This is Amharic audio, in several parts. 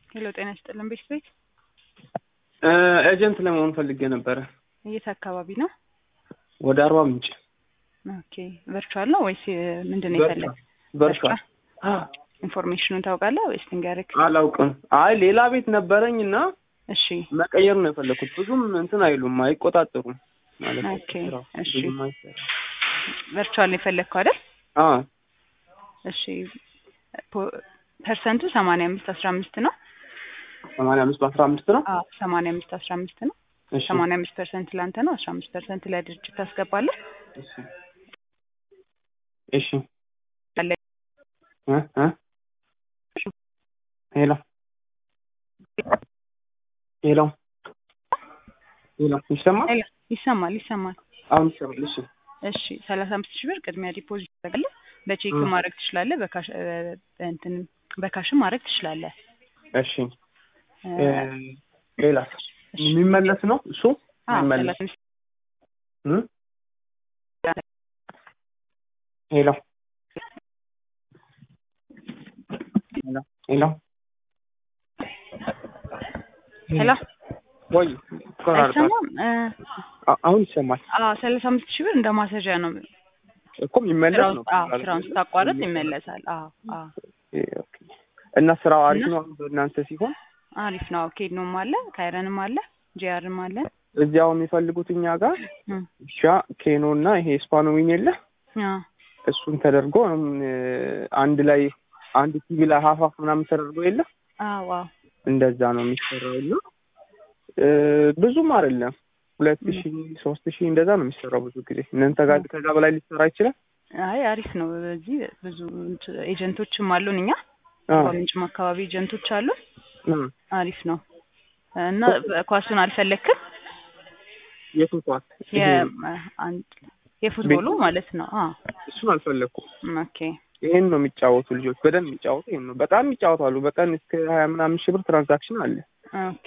ሄሎ ጤና ይስጥልን ቤት ቤት ኤጀንት ለመሆን ፈልጌ ነበረ። የት አካባቢ ነው? ወደ አርባ ምንጭ ኦኬ ቨርቹዋል ነው ወይስ ምንድን ነው የፈለግ? ቨርቹዋል ኢንፎርሜሽኑን ታውቃለህ ወይስ ልንገርህ? አላውቅም። አይ ሌላ ቤት ነበረኝ እና እሺ መቀየር ነው የፈለኩት። ብዙም እንትን አይሉም፣ አይቆጣጠሩም ማለት ነው። ኦኬ ስራው እሺ ብዙም አይሰራም። ቨርቹዋል ነው የፈለግከው አይደል? አዎ እሺ ፖ- ፐርሰንቱ ሰማንያ አምስት አስራ አምስት ነው። ሰማንያ አምስት በአስራ አምስት ነው። አዎ ሰማንያ አምስት አስራ አምስት ነው። እሺ ሰማንያ አምስት ፐርሰንት ለአንተ ነው። አስራ አምስት ፐርሰንት ለድርጅት ታስገባለህ። እሺ እሺ ያለ እ እ ሄሎ ሄሎ ሄሎ ይሰማል? ሄሎ፣ ይሰማል ይሰማል። አሁን ይሰማል። እሺ እሺ ሰላሳ አምስት ሺህ ብር ቅድሚያ ዲፖዚት ታደርጋለህ። በቼክ እ። ማድረግ ትችላለህ። በካሽ እ፣ እንትን በካሽም ማድረግ ትችላለህ። እሺ እ፣ እ፣ ሌላስ እሺ። የሚመለስ ነው እሱ አዎ፣ የሚመለስ ሰላሳ አምስት እ? ሄሎ ሄሎ ሄሎ ሄሎ ወይ ይቆራረጣል። አይሰማም? እ፣ አ- አሁን ይሰማል አዎ ሰላሳ አምስት ሺህ ብር እንደ ማሰዣ ነው። እኮ የሚመለስ ስራውን ነው። አዎ ስራውን ስታቋርጥ ይመለሳል። አዎ አዎ እ፣ ኦኬ። እና ስራው አሪፍ እና- ነው አሁን በእናንተ ሲሆን አሪፍ ነው። ኬድኖም አለ ካይረንም አለ ጂአርም አለ። እዚያው የሚፈልጉት እኛ ጋር እ፣ ሻ ኬኖ እና ይሄ ስፓኖዊን የለ አዎ እሱን ተደርጎ እም፣ አንድ ላይ አንድ ቲቪ ላይ ሀፋፍ ምናምን ተደርጎ የለ አዎ አዎ እንደዛ ነው የሚሰራው እና እ፣ ብዙም አይደለም ሁለት ም። ሺህ ሶስት ሺህ እንደዛ ነው የሚሰራው ብዙ ጊዜ እናንተ ጋር ከዛ በላይ ሊሰራ ይችላል አይ አሪፍ ነው። በዚህ ብዙ እንት- ኤጀንቶችም አሉን እኛ አ፣ በምንጭም አካባቢ ኤጀንቶች አሉን። እ፣ አሪፍ ነው እና ኳሱን አልፈለክም? የቱ ኳስ ይሄ የ- አንድ የፉትቦሉ ማለት ነው። አዎ እሱን አልፈለኩም ኦኬ ይሄን ነው የሚጫወቱ ልጆች በደንብ የሚጫወቱ ይሄን ነው በጣም ይጫወታሉ በቀን እስከ ሀያ ምናምን ሺህ ብር ትራንዛክሽን አለ ኦኬ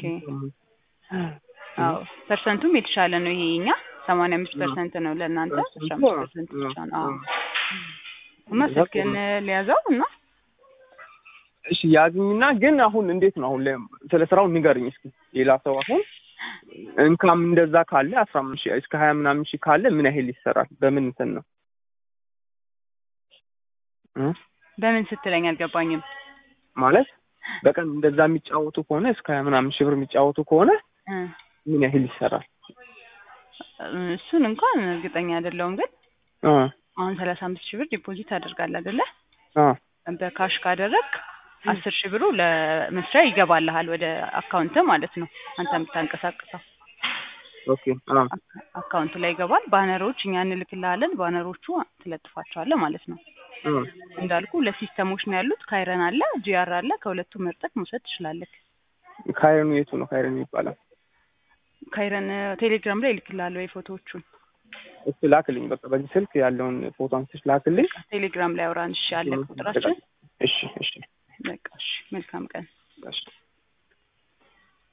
አዎ ፐርሰንቱም የተሻለ ነው። ይሄ እኛ ሰማንያ አምስት ፐርሰንት ነው ለእናንተ አስራ አምስት ፐርሰንት ብቻ ነው። አዎ እና ስልክን ሊያዘው እና እሺ ያዝኝና ግን አሁን እንዴት ነው አሁን ላይ ስለ ስራው ንገርኝ እስኪ ሌላ ሰው አሁን እንካም እንደዛ ካለ አስራ አምስት ሺህ እስከ ሀያ ምናምን ሺህ ካለ ምን ያህል ይሰራል በምን እንትን ነው እ? በምን ስትለኝ አልገባኝም። ማለት በቀን እንደዛ የሚጫወቱ ከሆነ እስከ ሀያ ምናምን ሺህ ብር የሚጫወቱ ከሆነ እ፣ ምን ያህል ይሰራል እሱን እንኳን እርግጠኛ አይደለሁም ግን አ አሁን ሰላሳ አምስት ሺህ ብር ዲፖዚት አደርጋለህ አይደለ? አ በካሽ ካደረግ አስር ሺህ ብሩ ለመስሪያ ይገባልሃል ወደ አካውንት ማለት ነው። አንተ የምታንቀሳቅሰው ኦኬ አ አካውንት ላይ ይገባል። ባነሮች እኛ እንልክልሃለን። ባነሮቹ ትለጥፋቸዋለህ ማለት ነው። አ እንዳልኩ ለሲስተሞች ነው ያሉት። ካይረን አለ፣ ጂአር አለ። ከሁለቱ መርጠቅ መውሰድ ትችላለህ። ካይረኑ የቱ ነው ካይረኑ ይባላል ካይረን ቴሌግራም ላይ ይልክልሃል ወይ ፎቶዎቹን እሱ ላክልኝ በቃ በዚህ ስልክ ያለውን ፎቶ አንስሽ ላክልኝ ቴሌግራም ላይ አውራን። እሺ አለ ቁጥራችን። እሺ እሺ በቃ እሺ፣ መልካም ቀን። እሺ